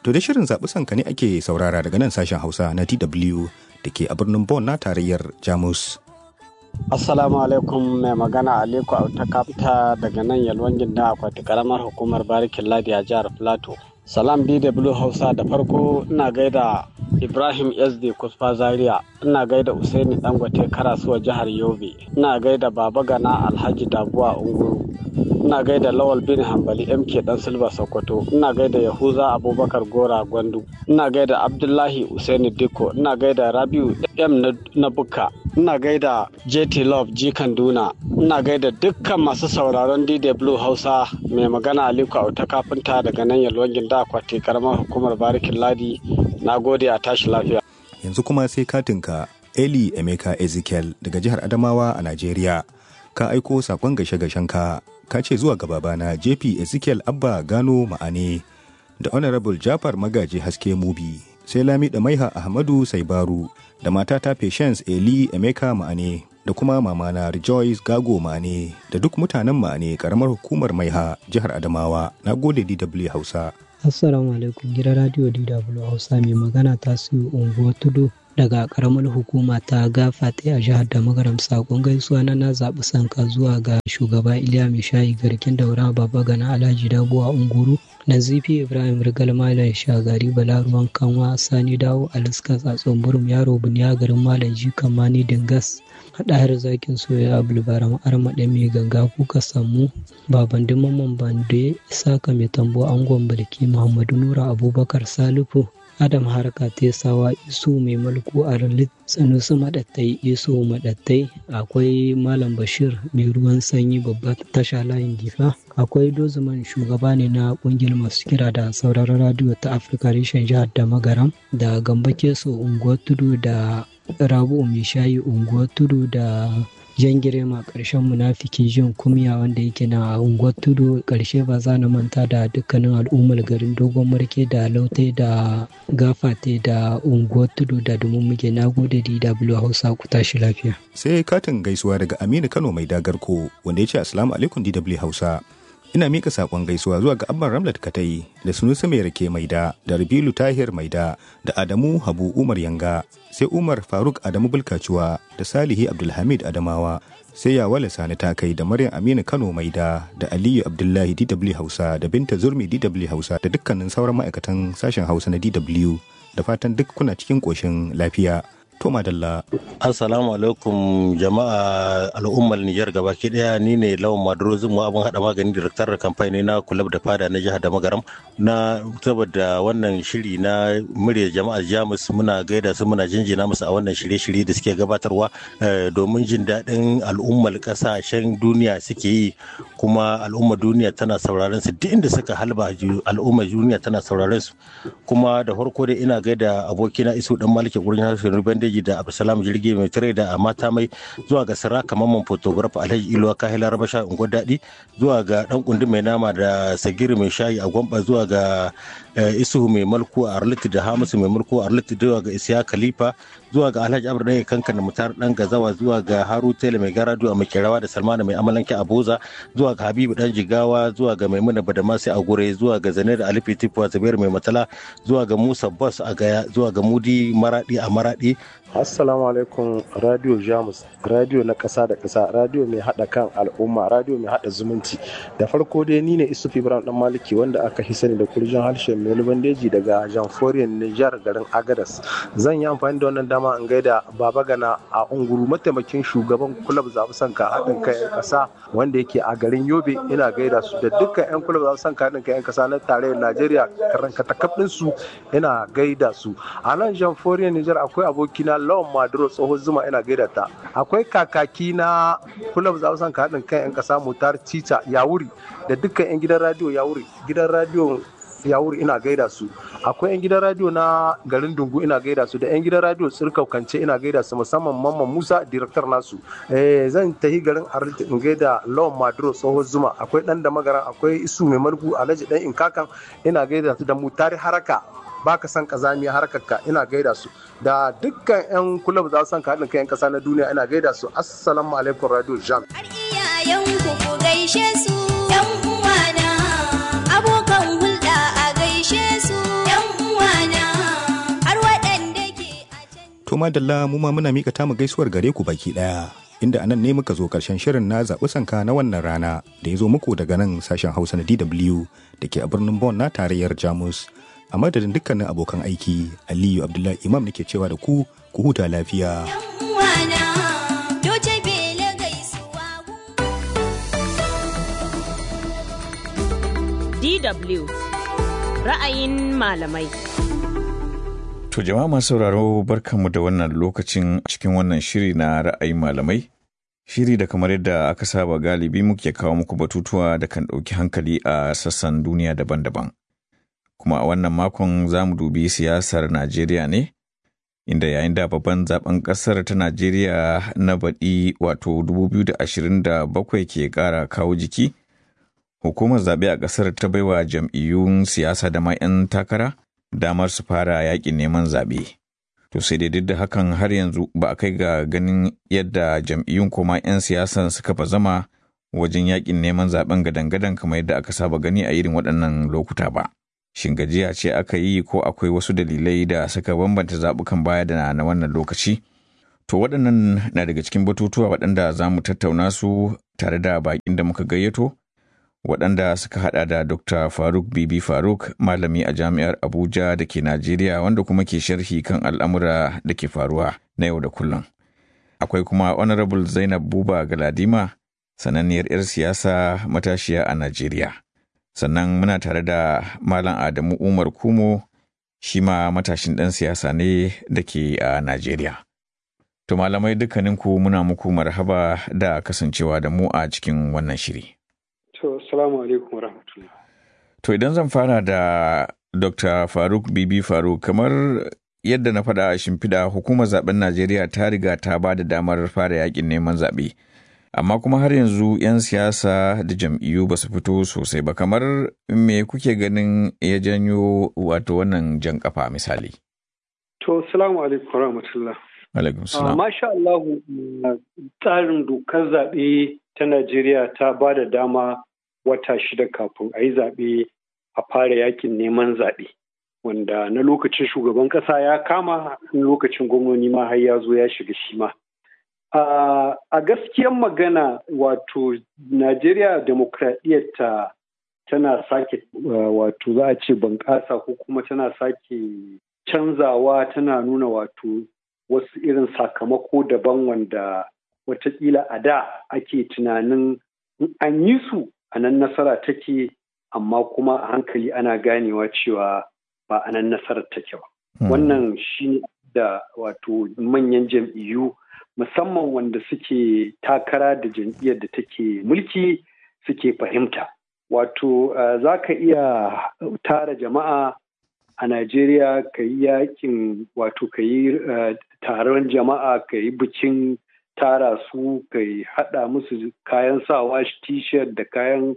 To da shirin zaɓi sanka ne ake saurara daga nan sashen Hausa na DW da ke a birnin Bonn na tarayyar Jamus. Assalamu alaikum mai magana Aliko Auta Kapta daga nan Yalwan Ginda akwati karamar hukumar Barikin Ladi a jihar Plateau. Salam DW Hausa da farko ina gaida Ibrahim SD Kusfa Zaria, ina gaida Usaini Dangote Karasuwa jihar Yobe, ina gaida Baba Gana Alhaji Dabuwa Unguru, ina gaida Lawal bin Hambali MK Dan Silva Sokoto, ina gaida Yahuza Abubakar Gora Gwandu, ina gaida Abdullahi Usaini Diko, ina gaida Rabiu M na Buka, ina gaida JT Love G Kanduna, ina gaida dukkan masu sauraron DW Hausa mai magana Aliko Auta Kafinta daga nan Yalwan Ginda akwati karamar hukumar Barikin Ladi. Na gode a tashi lafiya. Yanzu kuma sai katinka Eli Emeka Ezekiel daga jihar Adamawa a Najeriya. Ka aiko sakon gashe ka ka ce zuwa ga babana JP Ezekiel Abba Gano Ma'ane da Honorable Jafar Magaji Haske Mubi sai Lami da Maiha Ahmadu Saibaru da matata Patience Eli Emeka Ma'ane da kuma mamana Rejoice Gago Ma'ane da duk mutanen Ma'ane karamar hukumar Maiha jihar Adamawa. Na gode DW Hausa. Assalamu alaikum gidan radio DW Hausa mai magana ta siyo unguwar tudu daga karamar hukuma ta gafate a jihar da magaram sakon gaisuwa na na zaɓi sanka zuwa ga shugaba iliya mai shayi garkin daura baba gana alhaji dabuwa unguru nazifi ibrahim rigal malam shagari balaruwan kanwa sani dawo aliska tsatson burum yaro buniya garin malam jikan mani dingas haɗahar zakin soya abulbaram armaɗe mai ganga kuka samu baban mamman bande isaka mai tambo angon barki muhammadu nura abubakar salifu adam harka tesawa isu mai mulku a ralit sanusi maɗattai isu maɗattai akwai malam bashir mai ruwan sanyi babba tasha layin difa akwai dozuman shugaba ne na kungiyar masu kira da sauraron radiyo ta afirka reshen jihar da magaram da gamba keso unguwar tudu da rabu mai shayi unguwar tudu da jan girma ƙarshen munafiki jin kumya wanda yake na unguwar tudu ƙarshe ba za na manta da dukkanin al'ummar garin dogon marke da lautai da gafate da unguwar tudu da domin muke na gode dw hausa ku tashi lafiya Sai katin gaisuwa daga Aminu Kano mai dagarko wanda ya ce Assalamu alaikum DW Hausa. Ina mika sakon gaisuwa zuwa ga Abban Ramlat Katai da Sunusi Mai Rake Maida da Rabilu Tahir Maida da Adamu Habu Umar Yanga sai Umar Faruk Adamu Bulkacuwa da Salihi Abdulhamid Adamawa sai Yawale Sani Takai da Maryam Aminu Kano Maida da Aliyu Abdullahi DW Hausa da Binta Zurmi DW Hausa da dukkanin sauran ma'aikatan sashen Hausa na DW da fatan duk kuna cikin ƙoshin lafiya. To madalla. Assalamu alaikum jama'a al'ummar Nijar gabaki daya ni ne lawan Maduro Zumu abin hada magani da kamfani na kulab da fada na jihar da magaram na saboda wannan shiri na murya jama'a Jamus muna gaida su muna jinjina musu a wannan shirye-shirye da suke gabatarwa domin jin daɗin al'ummar ƙasashen duniya suke yi kuma al'ummar duniya tana sauraron su duk inda suka halba al'ummar duniya tana sauraron su kuma da farko dai ina gaida abokina Isu dan Maliki gurin harshen Ruben Daji da Abdulsalam Jirgi mai tare da mata mai zuwa ga Sara Kamamman photographer Alhaji Iluwa Kahila Rabasha Unguwar Daɗi zuwa ga dan kundi mai nama da Sagiri mai shayi a Gwamba zuwa ga Isuhu mai mulku a Arliti da Hamisu mai mulku a Arliti zuwa ga Isiya Khalifa zuwa ga Alhaji Abdu Ɗaya Kankan da Mutar Dan Gazawa zuwa ga Haru Tele mai garadu a Makerawa da Salmana mai amalanke a Boza zuwa ga Habibu Dan Jigawa zuwa ga Maimuna Badamasi a Gure zuwa ga Zane da Alifi Tifuwa Zabir mai matala zuwa ga Musa Boss a Gaya zuwa ga Mudi Maradi a Maradi Assalamu alaikum Radio Jamus, radio na ƙasa da ƙasa, radio mai haɗa kan al'umma, radio mai haɗa zumunci. Da farko dai ni ne Isuf Ibrahim Dan Maliki wanda aka fi sani da kurjin harshen Melu Bandeji daga Jamforiyar Nijar garin Agadas. Zan yi amfani da wannan dama in gaida Baba Gana a Unguru mataimakin shugaban kulab zaɓi sanka haɗin kai 'yan ƙasa wanda yake a garin Yobe ina gaida su da dukkan 'yan kulab zaɓi sanka haɗin kai 'yan ƙasa na tarayyar Najeriya karanka takabɗin su ina gaida su. A nan Jamforiyar Nijar akwai abokina lawan maduro tsohon zuma ina gaida ta akwai kakaki na kulab zausan ka haɗin kan 'yan ƙasa mutar cica yawuri da dukkan 'yan gidan radio yawuri gidan radio yawuri ina gaida su akwai 'yan gidan radio na garin dungu ina gaida su da 'yan gidan radio tsirkau kance ina gaida su musamman mamman musa director nasu zan tahi garin arlita in gaida lawan maduro tsohon zuma akwai dan da magaran akwai isu mai margu alhaji dan inkakan ina gaida su da mutari haraka baka san kazamiya harkarka ina gaida su da dukkan 'yan kulab za su san ka haɗin kai 'yan ƙasa na duniya ina gaida su assalamu alaikum radio jam har iyayenku ku gaishe su 'yan uwana abokan hulɗa a gaishe su 'yan madalla mu ma muna mika tamu gaisuwar gare ku baki daya. Inda anan ne muka zo karshen shirin na zaɓi sanka na wannan rana da ya zo muku daga nan sashen Hausa na DW da ke a birnin Bonn na tarayyar Jamus. A madadin dukkanin abokan aiki, Aliyu Abdullahi Imam nake cewa da ku ku huta lafiya. uwana doce bele gaisuwa DW ra'ayin malamai. To jama'a masu sauraro barkanmu da wannan lokacin cikin wannan shiri na ra'ayin malamai. Shiri da kamar yadda aka saba galibi muke kawo muku batutuwa da kan ɗauki hankali a sassan duniya daban-daban. Kuma a wannan makon za mu dubi siyasar Najeriya ne, inda yayin da babban zaben ƙasar ta Najeriya na baɗi wato 2027 ke ƙara kawo jiki. Hukumar zaɓe a ƙasar ta baiwa jam'iyyun siyasa da ma 'yan takara damar su fara yaƙin neman zaɓe. To sai dai duk da hakan har yanzu ba a kai ga ganin yadda jam'iyyun koma 'yan siyasan suka fa zama wajen yaƙin neman zaɓen gadan-gadan kamar yadda aka saba gani a irin waɗannan lokuta ba. Shin gajiya ce aka yi ko akwai wasu dalilai da suka bambanta zaɓukan baya da na wannan lokaci? To waɗannan na daga cikin batutuwa waɗanda za mu tattauna su tare da baƙin da muka gayyato. waɗanda suka hada da Dr. Faruk Bibi Faruk, malami a jami'ar Abuja da ke Najeriya wanda kuma ke sharhi kan al'amura da ke faruwa na yau da kullum. Akwai kuma Honorable Zainab Buba Galadima, sananniyar 'yar siyasa matashiya a Najeriya. Sannan muna tare da Malam Adamu Umar Kumo, shi ma matashin ɗan siyasa ne da ke a Najeriya. To malamai dukkaninku muna muku marhaba da kasancewa da mu a cikin wannan shiri. To, salamu alaikum rahmatullah. To idan zan fara da Dr. Faruk Bibi Faruk kamar yadda na faɗa a shimfiɗa hukumar zaben Najeriya ta riga ta ba da damar fara yakin neman zaɓe. Amma kuma har yanzu 'yan siyasa da jam'iyyu ba su fito sosai ba kamar me kuke ganin ya janyo wato wannan jan kafa misali. To, salamu alaikum rahmatullah. Alaikum Uh, salam. Masha Allah, uh, tsarin dokar zaɓe ta Najeriya ta ba da dama wata shida kafin a yi zaɓe a fara yakin neman zaɓe. Wanda na lokacin shugaban ƙasa ya kama na lokacin gwamnoni ma har ya zo ya shiga shi ma. Uh, a gaskiyan magana wato Najeriya demokradiyyarta tana sake uh, wato za a ce bunƙasa ko kuma tana sake canzawa tana nuna wato wasu irin sakamako daban wanda watakila a da ake tunanin in an yi su a nan nasara take amma kuma a hankali ana ganewa cewa ba a nan nasarar take ba. Wannan shi ne da wato manyan jam'iyyu musamman wanda suke takara da jam'iyyar da take mulki suke fahimta. Wato uh, za ka iya tara jama'a a Najeriya ka yi yakin wato ka yi uh, taron jama'a ka yi bikin tara su ka yi haɗa musu kayan sawa t-shirt da kayan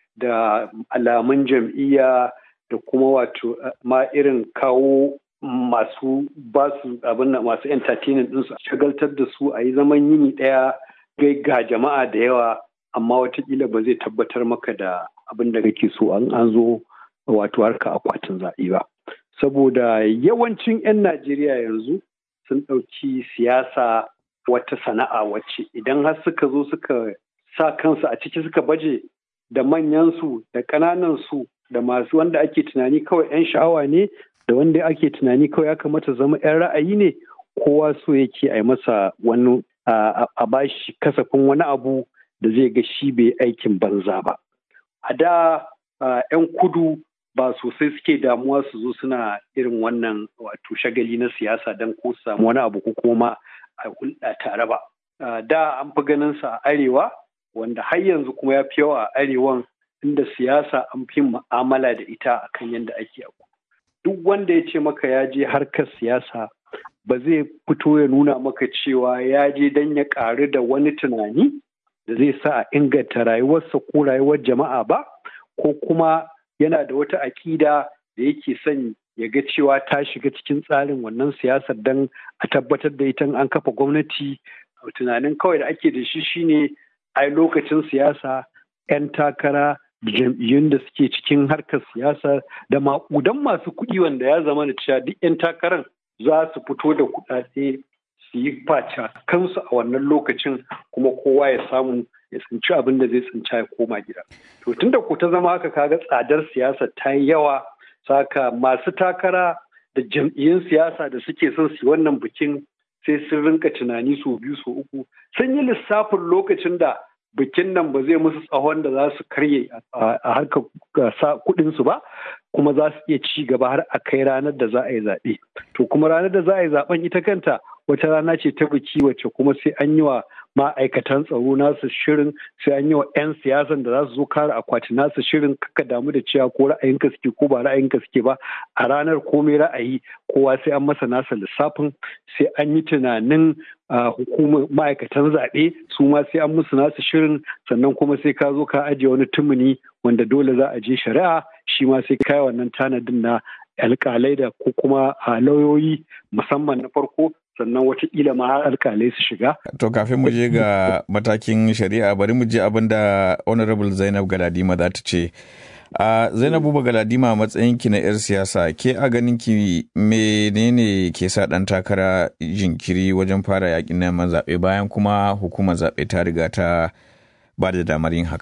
da alamun jam'iyya da kuma wato uh, ma irin kawo masu basu abin da masu entertaining ɗinsu shagaltar da su a yi zaman yini ɗaya gai ga jama'a da yawa amma watakila ba zai tabbatar maka da abin da kake so an an zo wato harka akwatin zaɓe ba saboda yawancin 'yan najeriya yanzu sun ɗauki siyasa wata sana'a wacce idan har suka zo suka sa kansu a ciki suka baje da manyansu da ƙananansu da masu wanda ake tunani kawai 'yan sha'awa ne da wanda ake tunani kawai ya kamata zama 'yan ra'ayi ne kowa so yake a yi masa wani a bashi kasafin wani abu da zai ga shi bai aikin banza ba a da 'yan kudu ba sosai suke damuwa su zo suna irin wannan wato shagali na siyasa don ko su samu wani abu ko kuma a hulɗa tare ba da an fi ganin sa a arewa wanda har yanzu kuma ya fi yawa a arewan inda siyasa an fi mu'amala da ita akan yadda ake a duk wanda ya ce maka ya je harkar siyasa ba zai fito ya nuna maka cewa ya je don ya ƙaru da wani tunani da zai sa a inganta rayuwarsa ko rayuwar jama'a ba ko kuma yana da wata aƙida da yake son ya ga cewa ta shiga cikin tsarin wannan siyasar don a tabbatar da ita an kafa gwamnati tunanin kawai da ake da shi shine ai lokacin siyasa 'yan takara da jam'iyyun da suke cikin harkar siyasa da maƙudan masu kuɗi wanda ya zama da cewa duk 'yan takarar za su fito da kuɗaɗe su yi faca kansu a wannan lokacin kuma kowa ya samu ya tsinci abin da zai tsinca ya koma gida. To tunda ko ta zama haka kaga tsadar siyasa ta yi yawa saka masu takara da jam'iyyun siyasa da suke son su wannan bikin sai sun rinka tunani su biyu su uku sun yi lissafin lokacin da bikin nan ba zai musu tsawon da za su karye a harkar kuɗin su ba kuma za su iya ci gaba har a kai ranar da za a yi zaɓe to kuma ranar da za a yi zaɓen ita kanta wata rana ce ta biki wacce kuma sai an yi wa ma'aikatan tsaro nasu shirin sai an yi wa 'yan siyasan da za su zo kare akwati nasu shirin kaka damu da cewa ko ra'ayinka suke ko ba ra'ayinka suke ba a ranar komai ra'ayi kowa sai an masa nasa lissafin sai an yi tunanin hukumar ma'aikatan zaɓe su ma sai an musu nasu shirin sannan kuma sai ka zo ka ajiye wani tumuni wanda dole za a je shari'a shi ma sai kai wannan tanadin na alkalai da ko kuma lauyoyi musamman na farko sannan watakila ma har alkalai su shiga. To kafin mu je ga matakin shari'a bari mu je abin da Honorable Zainab Galadima za ta ce. A Zainabu Galadima a matsayinki na 'yar siyasa ke a ganin ki menene ke sa ɗan takara jinkiri wajen fara yakin neman zaɓe bayan kuma hukumar zaɓe ta riga ta ba da damar yin haka.